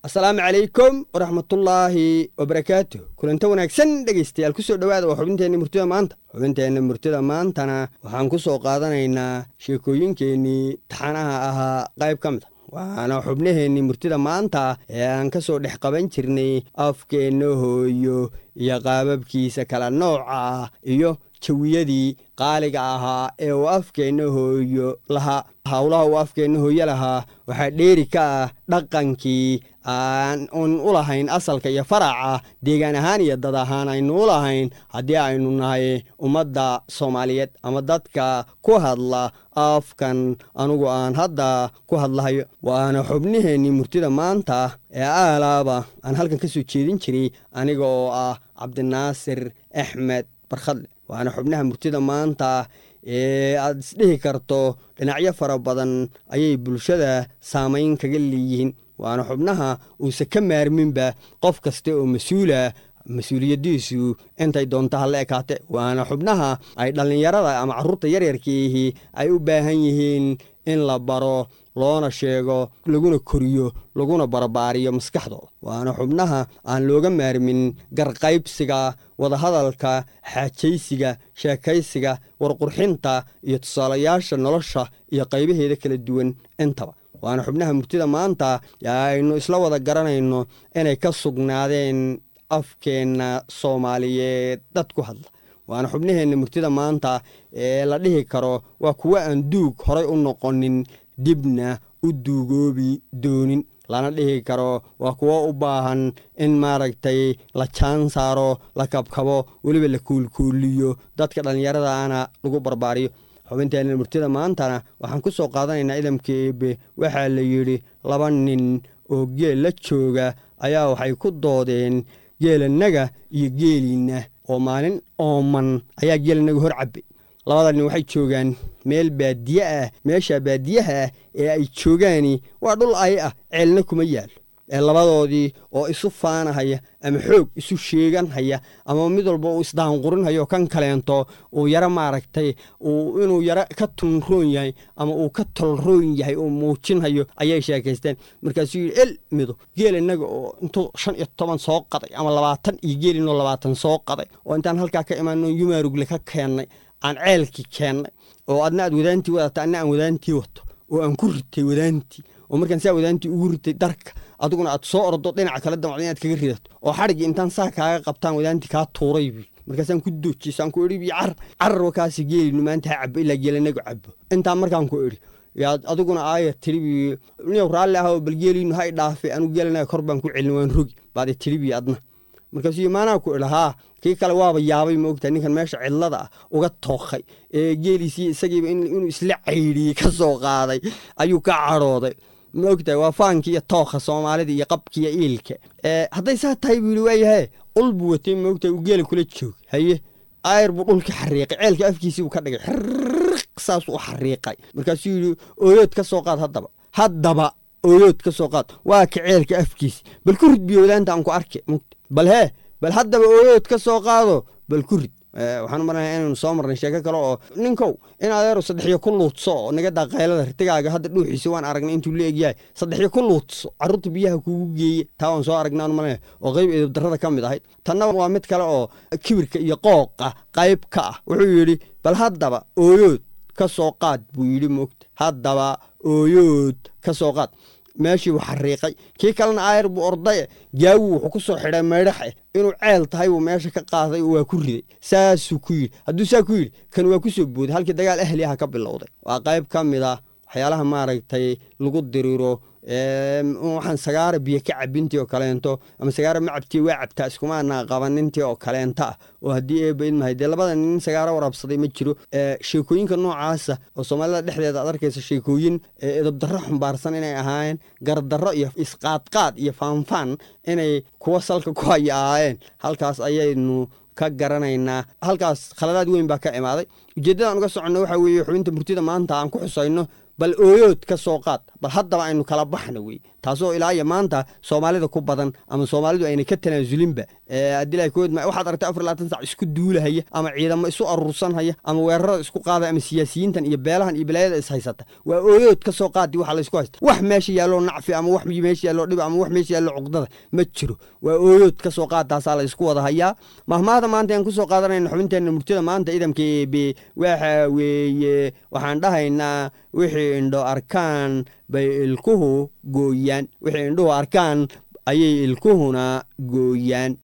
asalaamu calaykum waraxmatullaahi wabarakaatu kulanta wanaagsan dhegaystayaal kusoo dhowaada waa xubinteenna murtida maanta xubinteenna murtida maantana waxaan ku soo qaadanaynaa sheekooyinkeennii taxanaha ahaa qayb ka mid a waana xubnaheennii murtida maanta ee aan ka soo dhex qaban jirnay afkeenna hooyo iyo qaababkiisa kala nooca ah iyo jawiyadii qaaliga ahaa ee uu afkeenna hooyo lahaa howlaha uu afkeenna hooyo lahaa waxaa dheeri ka ah dhaqankii aan un u lahayn asalka iyo faraca deegaan ahaan iyo dad ahaan aynu u lahayn haddii aynu nahay ummadda soomaaliyeed ama dadka ku hadla afkan anugu aan hadda ku hadlahayo waana xubnaheennii murtida maanta ee aalaaba aan halkan ka soo jeedin jiray aniga oo ah cabdinaasir axmed barkhadle waana xubnaha murtida maanta ee aad isdhihi karto dhinacyo fara badan ayay bulshada saamayn kaga leeyihiin waana xubnaha uusa ka maarminba qof kasta oo mas-uula mas-uuliyadiisu intay doonta hala ekaate waana xubnaha ay dhallinyarada ama carruurta yaryarkiihi ay u baahan yihiin in la baro loona sheego laguna koriyo laguna barbaariyo maskaxdooda waana xubnaha aan looga maarmin garqaybsiga wadahadalka xaajaysiga sheekaysiga warqurxinta iyo tusaalayaasha nolosha iyo qaybaheeda kala duwan intaba waana xubnaha murtida maanta aynu isla wada garanayno inay ka sugnaadeen afkeenna soomaaliyeed dad ku hadla waana xubnaheenna murtida maanta ee la dhihi karo waa kuwo aan duug horay u noqonin dibna u duugoobi doonin lana dhihi karo waa kuwo u baahan in maaragtay la jaan saaro la kabkabo weliba la kuulkuuliyo dadka dhallinyaradaana lagu barbaariyo xubinteena murtida maantana waxaan ku soo qaadanaynaa idamka eebe waxaa la yidhi laba nin oo geel la jooga ayaa waxay ku doodeen geelanaga iyo geeliinna oo maalin ooman ayaa geelanaga hor cabbay labada nin waxay joogaan meel baadiye ah meesha baadiyaha ah ee ay joogaani waa dhul ay ah ceelna kuma yaalo ee labadoodii oo isu faanahaya ama xoog isu sheeganhaya ama mid walba uu isdaanqurinhayo kan kaleento uu yaro maaragtay inuu yaro ka tunroon yahay ama uu ka tolroon yahay uu muujinhayo ayay sheekaysteen markaasuu yidhi el mido geel innaga oo intuu shan iyo toban soo qaday ama labaatan iyo geel inuu labaatan soo qaday oo intaan halkaa ka imaano yumaarugle ka keennay aan ceelkii keennay oo adna aad wadaantii wadata adna aan wadaantii wato oo aan ku ritay wadaantii oo markaan saa wadaantii ugu ritay darka adiguna aad soo ordo dhinaca kale damacdo inaad kaga ridato oo xadhigii intaan saa kaaga qabtaan wadaantii kaa tuuray buy markaasaan ku doojisaan ku idhi bi car carar wakaasi geelinu maanta ha cabo ilaa geelanagu cabo intaa markaan ku idhi yaad adiguna aaya tiri bi niyow raalli ah oo bal geelinu ha i dhaafe anigu geelanaga kor baan ku celin waan rogi baad i tiri bi adna markaasuu maanaa ku idha haa kii kale waaba yaabay moogtahay ninkan meesha cidlada ah uga tookhay ee geeliisii isagiiba inuu isla caydhiyey ka soo qaaday ayuu ka cadhooday maogtahay waa faankii iyo tookha soomaalida iyo qabkiiyo iilka hadday saa tahay buu yidhi waayahe ul buu watay moogtahay uu geela kula joogay haye ayr buu dhulka xariiqay ceelka afkiisii buu ka dhigay xirriq saasuu u xariiqay markaasuu yidhi ooyood ka soo qaad haddaba haddaba ooyood ka soo qaad waa ka ceelka afkiisi bal ku rid biyo wadaanta aan ku arke mogta bal hee bal haddaba ooyood ka soo qaado bal ku rid waxaan u marnaya inaynu soo marnay sheeko kale oo ninkow in adeeru saddexiyo ku luudso oo naga daaqaylada ritigaaga hadda dhuuxiisa waan aragnay intuu la egyahay saddexiyo ku luudso carruurta biyaha kuugu geeye taa waan soo aragnay aan marnaya oo qayb edabdarrada ka mid ahayd tanna waa mid kale oo kibirka iyo qooqa qayb ka ah wuxuu yidhi bal haddaba ooyood ka soo qaad buu yidhi moogta haddaba ooyood ka soo qaad meeshii buu xariiqay kii kalena aayar buu ordaye gaawu wuxuu ku soo xidhay maydhaxe inuu ceel tahay buu meesha ka qaaday oo waa ku riday saasuu ku yidhi hadduu saa ku yidhi kan waa ku soo booday halkii dagaal ahli aha ka bilowday waa qayb ka mid ah waxyaalaha maaragtay lagu diriiro waxaan sagaara biyo ka cabintii oo kaleento ama sagaara ma cabtiye waa cabtaa iskumaana qabanintii oo kaleenta ah oo haddii eeba idmahay dee labada nin sagaaro warabsaday ma jiro sheekooyinka noocaasa oo soomaalida dhexdeeda aad arkaysa sheekooyin edabdarro xumbaarsan inay ahaayeen gardarro iyo isqaadqaad iyo faanfaan inay kuwa salka ku haya ahaayeen halkaas ayaynu ka garanaynaa halkaas khaladaad weyn baa ka imaaday ujeeddadaan uga soconno waxaa weeye xubinta murtida maanta aan ku xusayno bal ooyood ka soo qaad bal haddaba aynu kala baxna wey taasoo ilaa iyo maanta soomaalida ku badan ama soomaalidu ayna ka tanaazulinba waxaad aragtay afar labaatan sac isku duulahaya ama ciidamo isu aruursanhaya ama weerarada isku qaada ama siyaasiyiintan iyo beelahan iyo balaayada is haysata waa ooyood ka soo qaadi waxa laysku haysta wax meesha yaalloo nacfi ama wax meesha yaalloo dhib ama wax meesha yaalloo cuqdada ma jiro waa ooyood ka soo qaad taasaa la isku wada hayaa mahmaahda maanta aan ku soo qaadanayna xubinteenna murtida maanta idamka eebe waxa weeye waxaan dhahaynaa wixii indho arkaan bay ilkuhu gooyaan wixii indhuhu arkaan ayay ilkuhuna gooyaan